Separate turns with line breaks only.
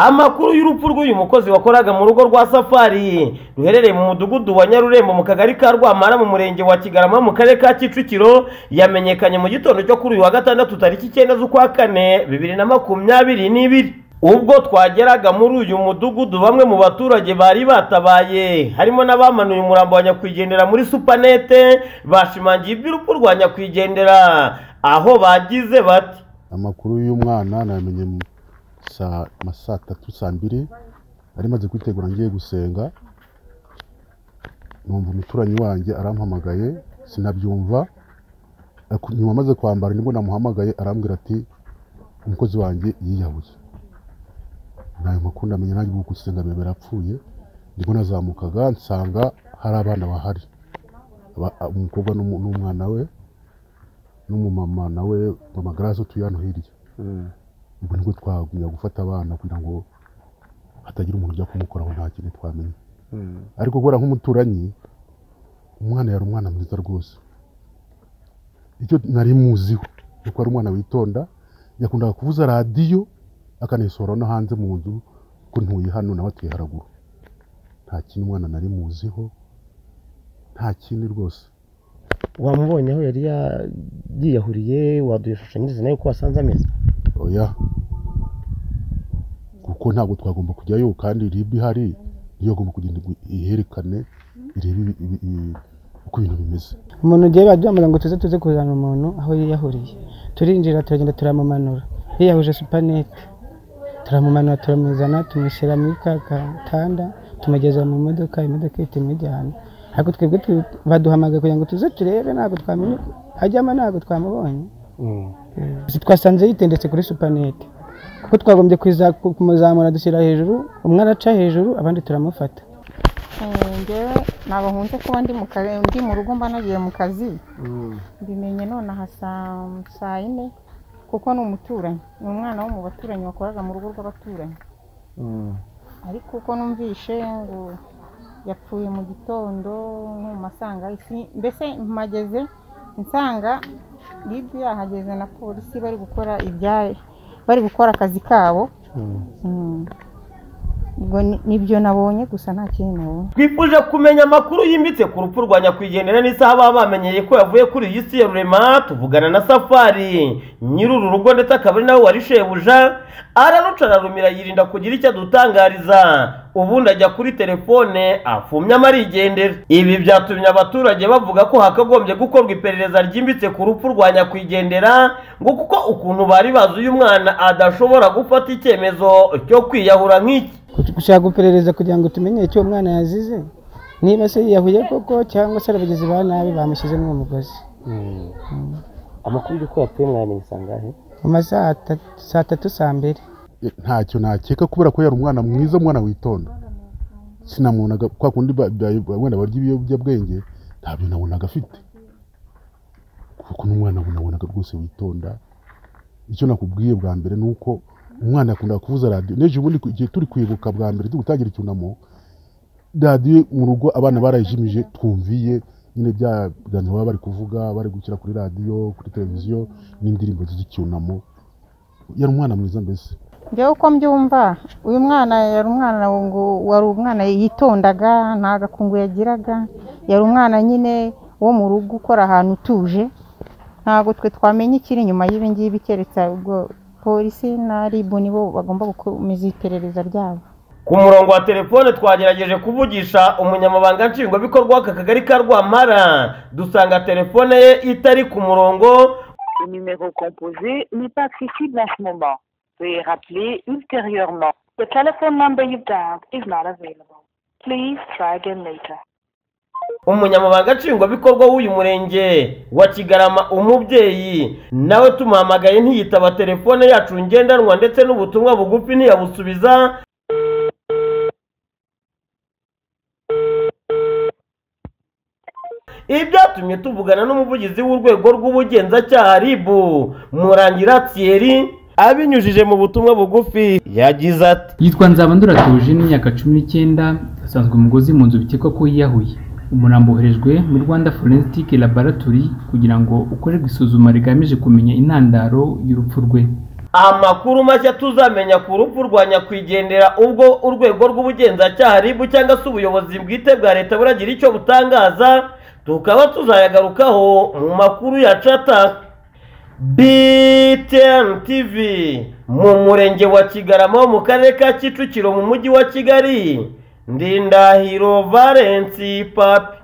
Amakuru y'urupfu rw'uyu mukozi wakoraga mu rugo rwa Safari ruherereye mu mudugudu wa Nyarurembo mu kagari ka Rwamara mu murenge wa Kigarama mu karere ka Kicukiro yamenyekanye mu gitondo cyo kuri uyu wa gatandatu tariki icyenda z'ukwa kane bibiri na makumyabiri n'ibiri ubwo twageraga muri uyu mudugudu bamwe mu baturage bari batabaye harimo n'abamanuye umurambo wa nyakwigendera muri supanete bashimangiye iby'urupfu rwa nyakwigendera aho bagize bati
amakuru y'umwana namenye mu saa ma saa tatu saa mbiri nari maze kwitegura ngiye gusenga numva umuturanyi wanjye arampamagaye sinabyumva ariko nyuma maze kwambara nibwo namuhamagaye arambwira ati umukozi wanjye yiyahuye nayo makuru ndamenya nanjye ubu gusenga mbere apfuye ndimo nazamukaga nsanga hari abana bahari Aba- a- umukobwa n'umu- n'umwana we n'umumama nawe mama garaze utuye hano hirya ubwo nibwo twagumya gufata abana kugira ngo hatagira umuntu ujya kumukoraho nta kintu twamenya ariko guhora nk'umuturanyi umwana yari umwana mwiza rwose icyo nari muziho ni uko ari umwana witonda yakundaga kuvuza radiyo akanayisohora no hanze mu nzu ko ntuye hano nawe atuye haraguru nta kintu umwana nari muziho nta kindi rwose
wamubonye aho yari yiyahuriye waduha ishusho nyirizina y'uko wasanze ameze
oya kuko ntabwo twagomba kujyayo kandi ribu ihari niyo agomba kugenda igu- iherekane irebe ibi- ibi- ibi- uko ibintu bimeze
umuntu ugiye baryamaga ngo tuze tuze kuzana umuntu aho yiyahuriye turinjira turagenda turamumanura yiyahuje supanete turamumanura turamuzana tumushyira muri ka gatanda tumugeza mu modoka imodoka ihita imujyana ariko twebwe tu- baduhamagaye kugira ngo tuze turebe ntabwo twamenye ajyamo ntabwo twamubonye Gusa twasanze yitendetse kuri supanete kuko twagombye kuza- kumuzamura dushyira hejuru umwe araca hejuru abandi turamufata
Eh, njyewe ntabwo nkunze kuba ndi mu kazi ndi mu rugo mba nagiye mu kazi mbimenye nonaha saa saa yine kuko ni umuturanyi ni umwana wo mu baturanyi wakoraga mu rugo rw'abaturanyi ariko uko numvishe ngo yapfuye mu gitondo no mu masanga isi- mbese mpageze nsanga libi yahageze na polisi bari gukora ibya bari gukora akazi kabo Mm. ubwo ni- nibyo nabonye gusa nta kindi nabonye
twifuje kumenya amakuru yimbitse ku rupfu rwa nyakwigendera n'isaha baba bamenyeye ko yavuye kuri iyi si ya rurema tuvugana na safari nyiri uru rugo ndetse akaba ari nawe wari shebuja araruca ararumira yirinda kugira icyo adutangariza ubundi ajya kuri telefone afumye amarigendera ibi byatumye abaturage bavuga ko hakagombye gukorwa iperereza ryimbitse ku rupfu rwa nyakwigendera ngo kuko ukuntu bari bazi uyu mwana adashobora gufata icyemezo cyo kwiyahura nk'iki
gushaka guperereza kugira ngo tumenye icyo umwana yazize niba se yiyahuye koko cyangwa se ari abagizi ba nabi bamushyizemo uwo mugozi
amakuru y'uko yapfuye mwayamenye sangahe
mu masaha atatu- saa tatu saa mbere
E, ntacyo nakeka kubera ko yari umwana mwiza umwana witonda sinamubonaga kwa kundi ba- ba- wenda barya ibiyobyabwenge nta bintu nabonaga afite kuko n'umwana nabonaga rwose witonda icyo nakubwiye bwa mbere ni uko umwana yakundaga kuvuza radiyo n'ejo bundi ku- igihe turi kwibuka bwa mbere turi gutangira icyunamo radiyo mu rugo abana barayijimije twumviye nyine bya biganiro baba bari kuvuga bari gushyira kuri radiyo kuri televiziyo n'indirimbo z'icyunamo yari umwana mwiza mbese
njyewe uko mbyumva uyu mwana yari umwana ngo wari umwana yitondaga nta gakungu yagiraga yari umwana nyine wo mu rugo ukora ahantu utuje ntabwo twe twamenya ikiri inyuma y'ibi ngibi keretse ubwo polisi na ribu nibo bagomba gukomeza iperereza ryabo
Ku murongo wa telefone twagerageje kuvugisha umunyamabanga nshingwabikorwa w'aka kagari ka Rwamara dusanga telefone ye itari ku murongo
Le numéro composé n'est pas accessible en ce moment. Veuillez rappeler ultérieurement. The telephone number you've dialed is not available. Please try again later.
umunyamabanga nshingwabikorwa w'uyu murenge wa Kigarama umubyeyi nawe tumuhamagaye ntiyitaba telefone yacu ngendanwa ndetse n'ubutumwa bugufi ntiyabusubiza ibyatumye tuvugana n'umuvugizi w'urwego rw'ubugenzacyaha RIB murangira Thierry abinyujije mu butumwa bugufi yagize ati
yitwa nzabandura tuje n'imyaka cumi n'icyenda asanzwe umugozi mu nzu bikekwa ko yiyahuye umurambo woherejwe mu rwanda forensic laboratory kugira ngo ukorerwe isuzuma rigamije kumenya intandaro y'urupfu rwe
amakuru mashya tuzamenya ku rupfu rwa nyakwigendera ubwo urwego rw'ubugenzacyaha ribu cyangwa se ubuyobozi bwite bwa leta buragira icyo butangaza tukaba tuzayagarukaho mu makuru ya cata BTN TV mu murenge wa Kigarama wo mu karere ka Kicukiro mu mujyi wa Kigali Ndindahiro Valence Papi